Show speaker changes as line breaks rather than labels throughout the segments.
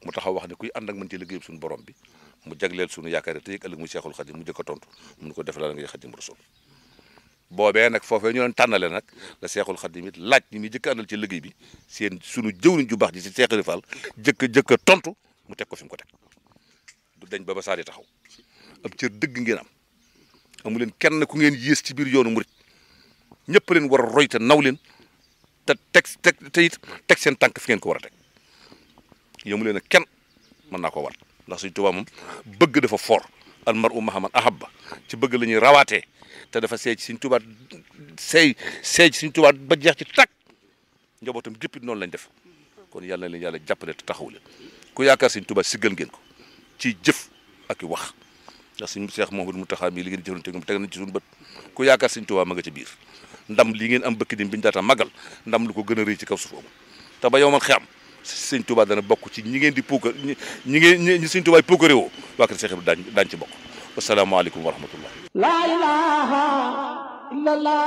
mu taxaw wax ne kuy ànd ak man ci liggéeyam suñu borom bi mu jagleel suñu yaakaar te yëg ëllëg muy Seexul Xadim mu jëkk a tontu mun ko def la ngay Xadim Rasul boobee nag foofee ñu leen tànnale nag la Seexul Xadim it laaj ñi muy jëkk a àndal ci liggéey bi seen suñu jëwriñ ju baax ji si Seexul Fall jëkk a jëkk a tontu mu teg ko fi mu ko teg du dañ ba ba saa di taxaw ab cër dëgg ngeen am amu leen kenn ku ngeen yées ci biir yoonu murit ñëpp leen war a roy te naw leen te teg teg te it teg seen tànk fi ngeen ko war a teg yëmu leen ak kenn mën naa ko war ndax Sëñ Tuubaa moom bëgg dafa fort al mar'u ma'a man ahabba ci bëgg la ñuy rawaatee te dafa seey ci Sëñ Tuubaa seey seey ci Sëñ Tuubaa ba jeex ci tàkk njabootam jëppit noonu lañ def kon yàlla na leen yàlla jàppale te taxaw leen ku yaakaar Sëñ Tuubaa siggal ngeen ko ci jëf ak i wax ndax Sëñ Seex Muhammadu Muntaxaa mi li ngeen jëfante moom teg nañ ci suñu bët ku yaakaar Sëñ Tuubaa ma nga ci biir ndam li ngeen am bëkk dim biñu daata magal ndam lu ko gën a rëy ci kaw suuf amul te ba yow man xam Sëñ Tuubaa dana bokk ci ñi ngeen di puukar ñi ñi ngeen ñi Sëñ Tuubaa puukare woo waa kër Seex bi daañ daañ ci bokk wasalaamaaleykum wa rahmatullah
la ilaha illallah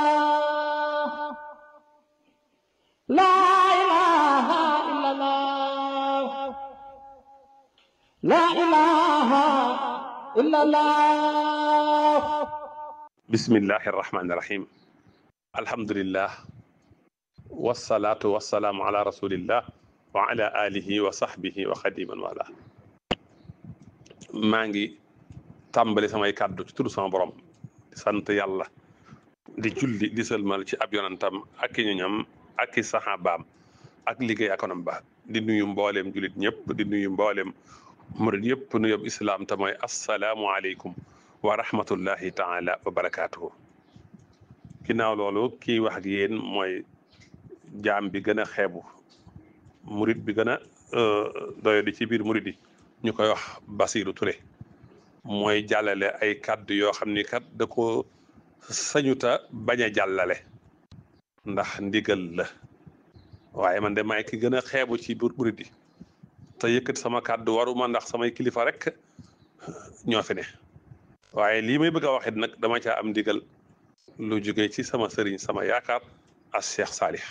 la ilaha illallah la ilaha illallah
bismillahi irrahmani irrahim alhamdulillah wasalaatu wasalaamu ala rasulillah wa ala alihi wa sahbihi wa xadiman wala maa ngi tàmbali samay kàddu ci turu sama borom di sant yàlla di julli di sëlmal ci ab yonantam ak i ñoñam ak i saxaabaam ak liggéey akonam ba di nuyu mbooleem julit ñëpp di nuyu mbooleem murid yëpp nu yob islaam te mooy assalaamu aleykum wa rahmatullahi taala wa barakaatuhu ginnaaw loolu kii wax ak yéen mooy jaam bi gën a xeebu murid bi gën a doyo di ci biir murid yi ñu koy wax Basiru Ture mooy jàllale ay kàddu yoo xam ni kat da ko sañuta bañ a jàllale ndax ndigal la waaye man de maay ki gën a xeebu ci biir murid yi te yëkkati sama kàddu waruma ndax samay kilifa rek ñoo fi ne waaye lii may bëgg a waxit nag dama caa am ndigal lu jóge ci sama sëriñ sama yaakaar as Cheikh Salih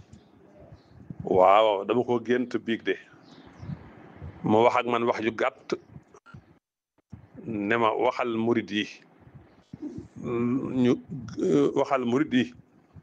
waaw dama ko gént biig de mu wax ak man wax ju gàtt ne ma waxal murid yi ñu waxal murid yi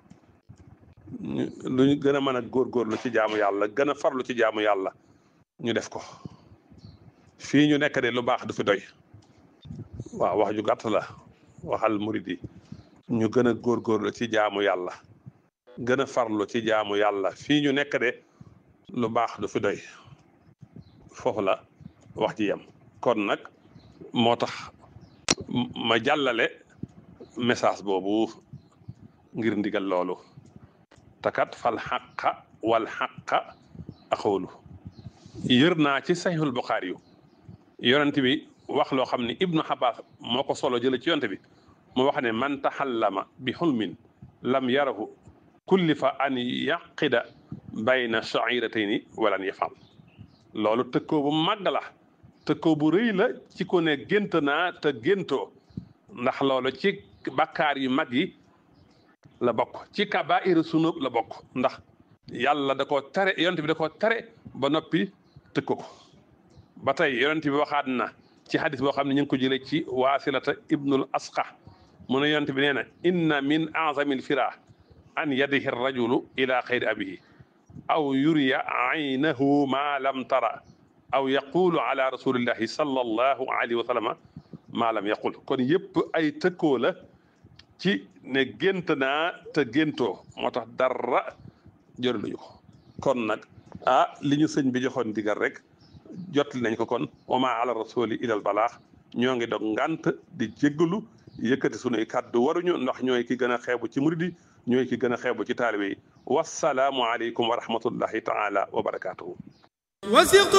lu ñu gën a mën a góorgóorlu ci jaamu yàlla gën a farlu ci jaamu yàlla ñu def ko fii ñu nekk de lu baax du fi doy waaw wax ju gàtt la waxal murid yi ñu gën a góorgóorlu ci jaamu yàlla gën a farlu ci jaamu yàlla fii ñu nekk de lu baax du fi doy foofu la wax ji yem kon nag moo tax ma jàllale message boobu ngir ndigal loolu takat fal xaqa wal xaqa axoolu yër naa ci saxiixul buxaari yu yonent bi wax loo xam ne ibnu xabaas moo ko solo jële ci yonent bi mu wax ne man taxallama bi xulmin lam yarahu kullifa an yaqida bayna shairatayni walan yafal loolu tëkkoo bu màgg la tëkkoo bu rëy la ci ko ne gént naa te géntoo ndax loolu ci bakkaar yu mag yi la bokk ci kabaairu sunub la bokk ndax yàlla da ko tere yonent bi da ko tere ba noppi tëkko ko ba tey yonent bi waxaat na ci hadis boo xam ne ñu ngi ko jëlee ci waasilata ibnul asqa mu ne yonent bi nee na inna min azamil fira an yadihi rajulu ila xayri abihi aw yuriya aynahu ma lam tara aw yaqulu ala rasulillahi sallallahu alayhi wa sallama ma lam yaqul kon yëpp ay tëkkoo la ci ne gént naa te géntoo moo tax dara jëriñu ko kon nag ah li ñu sëñ bi joxoon digal rek jotli nañ ko kon wama ala rasuli ilal balaax ñoo ngi dog ngant di jéggalu yëkkati sunuy kàddu waruñu ndax ñooy ki gën a xeebu ci murid yi ñooy ki gën a xeebu ci taalibe yi wasalaamu aleykum wa rahmatullahi taala wa barakaatuhu